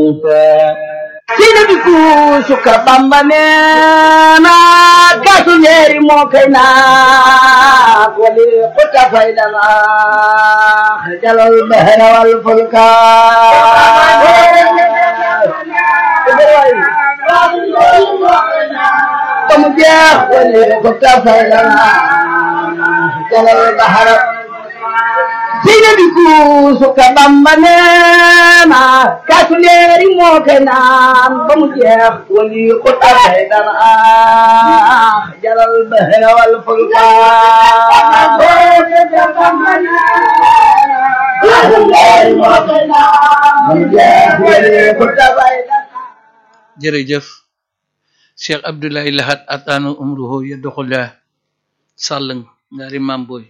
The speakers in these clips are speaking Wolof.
sina bi kuusu ka bamba neena kaasu leeri moo kay naa wali xutta faydana jalal bahra wal fulka comme jeex wali xutta faydana jalal bahra sina bi kuusu ka bamba neena kaasu leeri moo kay naan ba mu jeex wali xutta faydana jalal bahra wal fulka jërëjëf cheikh abdoulaye lahat atanu umruhu yadduxullah sàll ngaari mam boy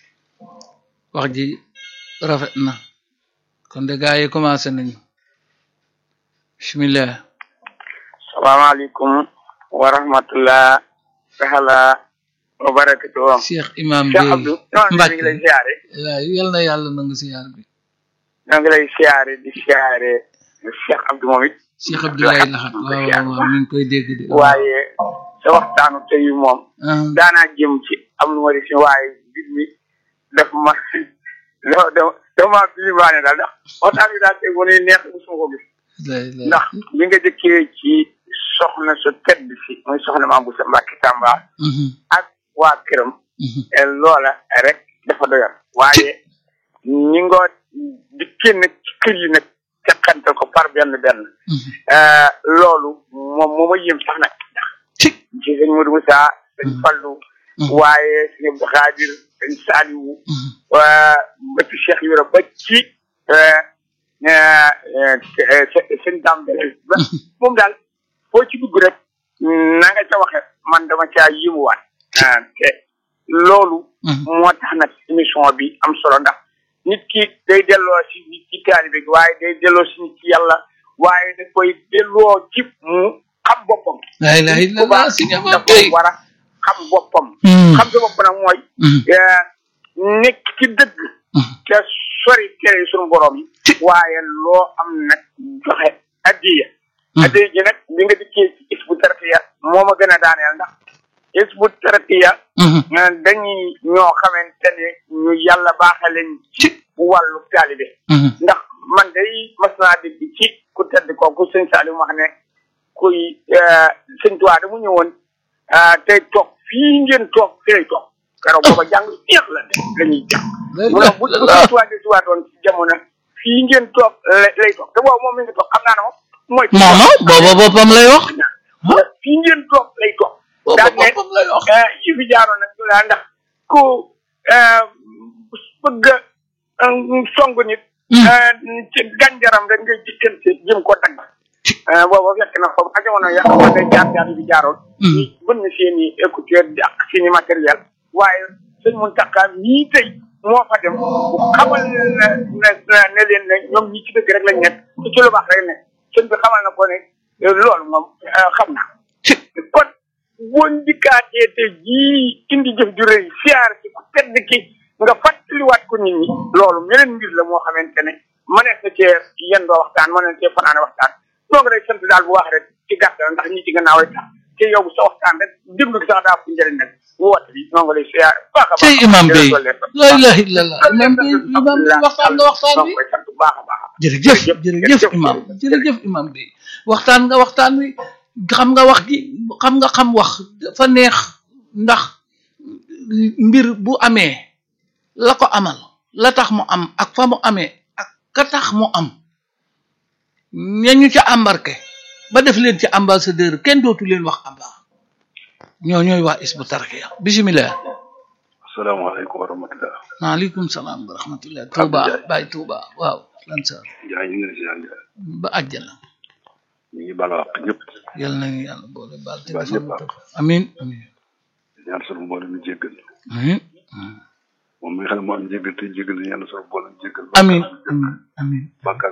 wax ji rafet na kon de gaa yi commencé nañu bismillah salaamaaleykum wa rahmatullah taala wa barakatuh cheikh imam Cheikh bi Abdou non ñu ngi lay siyaare waaw yal na yàlla nangu siyaar bi ñoo ngi lay siyaare di siyaare Cheikh Abdou moom it cheikh abdoulaye lahat waaw waaw waaw mi ngi koy dégg de waaye sa waxtaanu tey moom ah daanaa jëm ci am lu ma di si waaye mbir mi daf ma dafa dafa dafa maa bilimaane daal ndax waxtaan bi daal tey mu ne neex musuma ko gis lay lay ndax bi nga jëkkee ci soxna su tedd si muy soxna Maam Boussa Mbacke Tamba Mhm, ak waa këram mhm. et loola rek dafa doyoon waaye ñi nga di génn ci kër yi nag teqantal ko par benn benn Mhm. euh, loolu moom moo ma yëm sax nag ndax ci ci sëñ Modou Moussa sëñ Fallu Mhm. waaye sëñ Abdou Khadir sëñ Saliou Mhm. waa ba ci Cheikh Yoro ba ci euh, euh, euh, sëñ Dame Bele ba moom daal foo ci dugg rek na nga ca waxe man dama caa yéemuwaat ah te loolu Mhm. moo tax nag émission bi am solo ndax nit ki day delloo si nit ci taalibe gi waaye day delloo si nit ci yàlla waaye da koy delloo ci mu xam boppam la ilaha illallah si nga ma tey dafa war a xam boppam Mhm. xam sa bopp nag mooy Mhm. eh, nekk ci dëgg Mhm. te sori tere yi suñu borom yi waaye loo am nag joxe addiya Mhm. addiya ji nag li nga dikkee ci isbu tarafiya moo ma gën a daaneel ndax isbu tarafiya Mhm. eh, dañuy ñoo xamante ne ñu yàlla baaxee leen ci wàllu taalibe Mhm. ndax man day mas naa dégg ci ku tedd kooku sëñ Saliou wax ne kuy eh, sëñ Tuubaa da mu ñëwoon ah, tey toog fii ngeen toog fi lay toog keroog booba jàng neex la de la ñuy jàng La mu ne bu bu ilaha sëñ Tuubaa di si waatoon ci jamono fii ngeen toog lay lay toog te boobu moom mi ngi toog xam naa ne moom mooy mooma booba boppam lay wax mu ne fii ngeen toog lay toog booba daan ne boppam lay wax eh, yi fi jaaroon nag ñu laa ndax ku eh, bëgg a eh, song nit Mm. eh, ci gànjaram rek ngay jikkante jëm ko dagg eh, booba fekk na foofu ak jamono ya xamoon ne jaar jaar yi fi jaaroon Mm. ñi bën na seen i écouteur di ak seen i matériel waaye sëñ Muntaxa ñii tey moo fa dem bu xamal ne ne ne leen ne ñoom ñi ci dëgg rek lañ nekk ci ci lu baax rek ne sëñ bi xamal na ko ne eh, loolu moom eh, xam naa kon boo njëkkaatee te jii indi jëf ju rëy siyaar ci ku tedd ki nga fàttaliwaat ko nit ñi loolu meneen mbir la moo xamante ne mënees na cee yendoo waxtaan mën na cee fanaane waxtaan donc rek sant daal bu wax rek ci gàttal ndax ñi ci gannaaw rek tax te yow sa waxtaan rek déglu gi sax daa ko njëriñ nag woote bi noo ngi lay siyaar bu baax a baax tey imam bi jërëjëf la ilaha illallah imam bi imam bi waxtaan nga waxtaan noo bi ngi koy sant bu baax a baax jërëjëf jërëjëf, jërëjëf jërëjëf, imam jërëjëf. jërëjëf imam bi waxtaan nga waxtaan wi xam nga wax ji xam nga xam wax dafa neex ndax mbir bu amee la ko amal la tax mu am ak fa mu amee ak ka tax mu am ñañu ca embarqué ba def leen ci ambassadeur kenn dootu leen wax amba ñoo ñooy waa isbu tarxiya bisimilah asalaamaaleykum wa rahmatulah. maaleykum salaam wa rahmatullah tuuba Ndiaye. baay tuuba waaw lan sa Ndiaye ñu ngi leen si yàlla Ndiaye. ba àjjana ñu ngi baal wax ñëpp. yal nañu yàlla boole baal te Baal defal ñëpp ñu ah. topp amin amin ñaan sunu mboolem ñu jéggal. amin moom mi nga xam ne moo am jéggal te jéggal ñaan sunu mboolem jéggal. amin amin amin bàkkaar